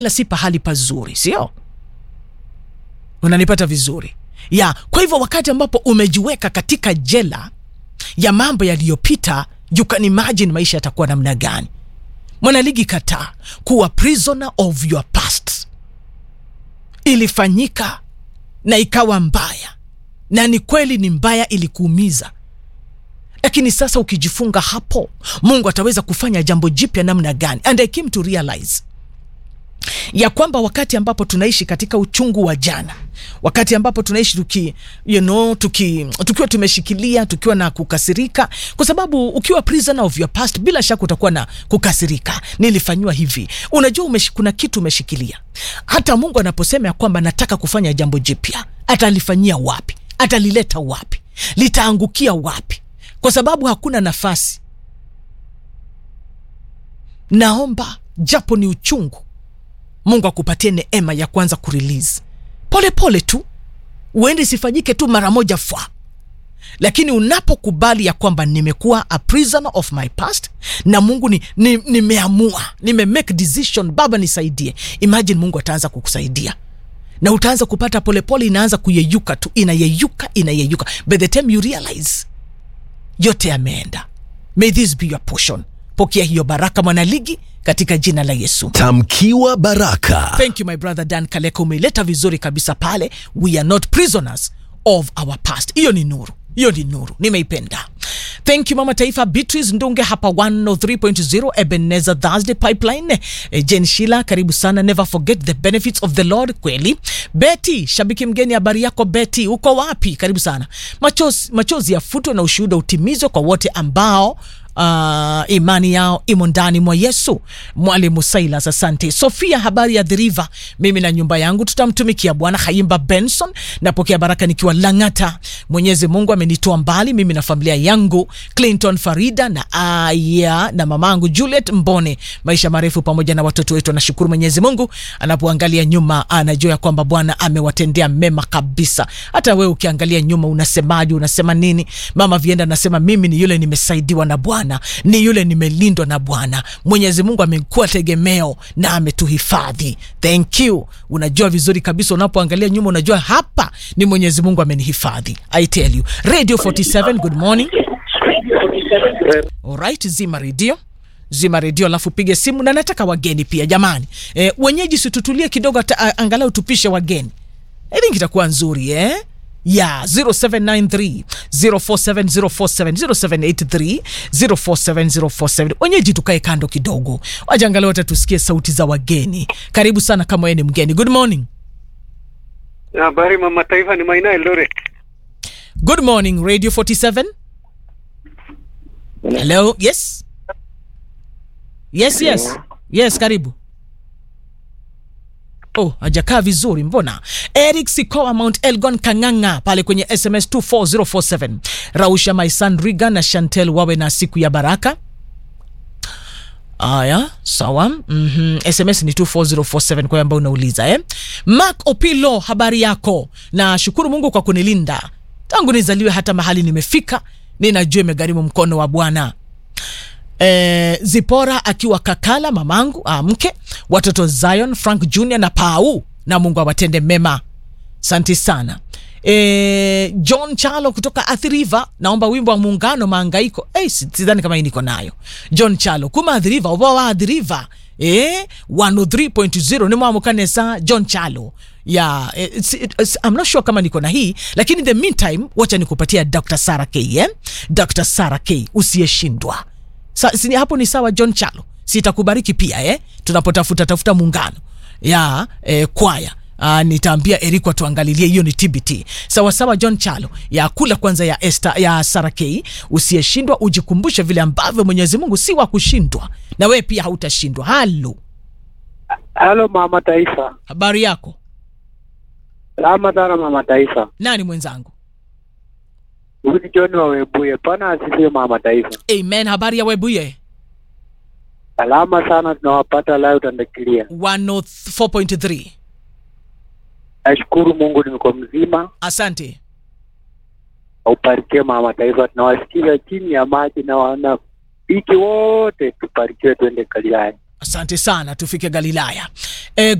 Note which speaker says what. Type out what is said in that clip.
Speaker 1: la si pahali pazuri, sio? Unanipata vizuri ya? Kwa hivyo wakati ambapo umejiweka katika jela ya mambo yaliyopita, you can imagine maisha yatakuwa namna gani. Mwanaligi, kataa kuwa prisoner of your past. Ilifanyika na ikawa mbaya, na ni kweli ni mbaya, ilikuumiza lakini sasa ukijifunga hapo, Mungu ataweza kufanya jambo jipya namna gani? And I came to realize ya kwamba wakati ambapo tunaishi katika uchungu wa jana, wakati ambapo tunaishi tuki, you know, tuki, tukiwa tumeshikilia tukiwa na kukasirika, kwa sababu ukiwa prisoner of your past, bila shaka utakuwa na kukasirika, nilifanyiwa hivi. Unajua umesh, kuna kitu umeshikilia. Hata Mungu anaposema ya kwamba nataka kufanya jambo jipya, atalifanyia wapi? Atalileta wapi? Litaangukia wapi? Kwa sababu hakuna nafasi. Naomba japo ni uchungu, Mungu akupatie neema ya kwanza kurelease polepole tu, uende isifanyike tu mara moja fwa, lakini unapokubali ya kwamba nimekuwa a prisoner of my past na Mungu ni, ni, nimeamua nime make decision, Baba nisaidie. Imagine Mungu ataanza kukusaidia na utaanza kupata polepole, inaanza kuyeyuka tu, inayeyuka inayeyuka, by the time you realize yote yameenda. May this be your portion. Pokea hiyo baraka mwanaligi, katika jina la Yesu.
Speaker 2: Tamkiwa baraka.
Speaker 1: Thank you my brother Dan Kaleka, umeileta vizuri kabisa pale. We are not prisoners of our past. Hiyo ni nuru, hiyo ni nuru, nimeipenda. Thank you mama taifa Beatrice Ndunge hapa 103.0 Ebenezer Thursday Pipeline. E, Jen Shila karibu sana, never forget the benefits of the Lord. Kweli Betty, shabiki mgeni, habari yako Betty, uko wapi? Karibu sana. Machozi, machozi yafutwe na ushuhuda utimizwe kwa wote ambao Uh, imani yao imo ndani mwa Yesu. Mwalimu Silas, asante. Sofia, habari ya dhiriva, mimi na nyumba yangu tutamtumikia Bwana. Haimba Benson, napokea baraka nikiwa Lang'ata. Mwenyezi Mungu amenitoa mbali mimi na familia yangu. Clinton Farida na aya na mamangu Juliet Mbone, maisha marefu pamoja na watoto wetu. Anashukuru Mwenyezi Mungu, anapoangalia nyuma anajua ya kwamba Bwana amewatendea mema kabisa. Hata wewe ukiangalia nyuma unasemaje? Unasema nini? Mama Vienda anasema mimi ni yule nimesaidiwa na Bwana ni yule nimelindwa na Bwana. Mwenyezi Mungu amekuwa tegemeo na ametuhifadhi. Thank you. Unajua vizuri kabisa, unapoangalia nyuma unajua hapa ni Mwenyezi Mungu amenihifadhi. I tell you. Radio 47, good morning. Alright, zima redio zima redio alafu pige simu, na nataka wageni pia jamani. E, wenyeji situtulie kidogo, ata, angalau tupishe wageni. I think itakuwa nzuri eh? ya 0793 047047 0783 047047. Wenyeji tukae kando kidogo, wajangalia wote tusikie sauti za wageni. Karibu sana kama wewe ni mgeni. Good morning.
Speaker 3: Habari mama taifa, ni Maina Eldoret.
Speaker 1: Good morning Radio 47. Hello. Yes. Yes, yes. Yes, karibu. Oh, hajakaa vizuri mbona. Eric Sikoa Mount Elgon Kang'ang'a pale kwenye SMS 24047. Rausha my son Riga na Chantel wawe na siku ya baraka. Aya, sawa. mm -hmm. SMS ni 24047 kwa ambao unauliza eh. Mark Opilo, habari yako? Na shukuru Mungu kwa kunilinda tangu nizaliwe hata mahali nimefika, ninajua imegharimu mkono wa Bwana. E, Zipora akiwa Kakala, mamangu mke, watoto Zion, Frank Jr na Pau, na Mungu awatende mema. Santi sana. E, John Chalo kutoka Athi River, naomba wimbo wa muungano maangaiko. Hey, sidhani kama hii niko nayo. John Chalo kuma Athi River, oba wa Athi River. Eh, 103.0 ni mwamukanesa John Chalo ya yeah, it's, it's, I'm not sure kama niko na hii lakini in the meantime wacha nikupatia Dr. Sarah K eh? Dr. Sarah K usiyeshindwa Sa, si, hapo ni sawa John Chalo, sitakubariki pia eh? Tunapotafuta tafuta muungano ya eh, kwaya Uh, nitaambia Eriko tuangalilie hiyo ni TBT. Sawa sawa John Chalo ya kula kwanza ya Esther ya Sarah K usiyeshindwa ujikumbushe vile ambavyo Mwenyezi Mungu si wa kushindwa na wewe pia hautashindwa. Halo.
Speaker 3: Halo mama taifa.
Speaker 1: Habari yako?
Speaker 3: Salama sana mama taifa.
Speaker 1: Nani mwenzangu?
Speaker 3: Huyu John wa Webuye. Pana asifiwe mama taifa.
Speaker 1: Amen. Habari ya Webuye?
Speaker 3: Salama sana tunawapata leo utandakilia.
Speaker 1: 104.3.
Speaker 3: Nashukuru Mungu niko mzima.
Speaker 1: Asante.
Speaker 3: Uparikiwe mama taifa. Tunawasikiza chini ya maji na wana wiki wote tuparikiwe twende Kaliani.
Speaker 1: asante sana tufike galilaya e,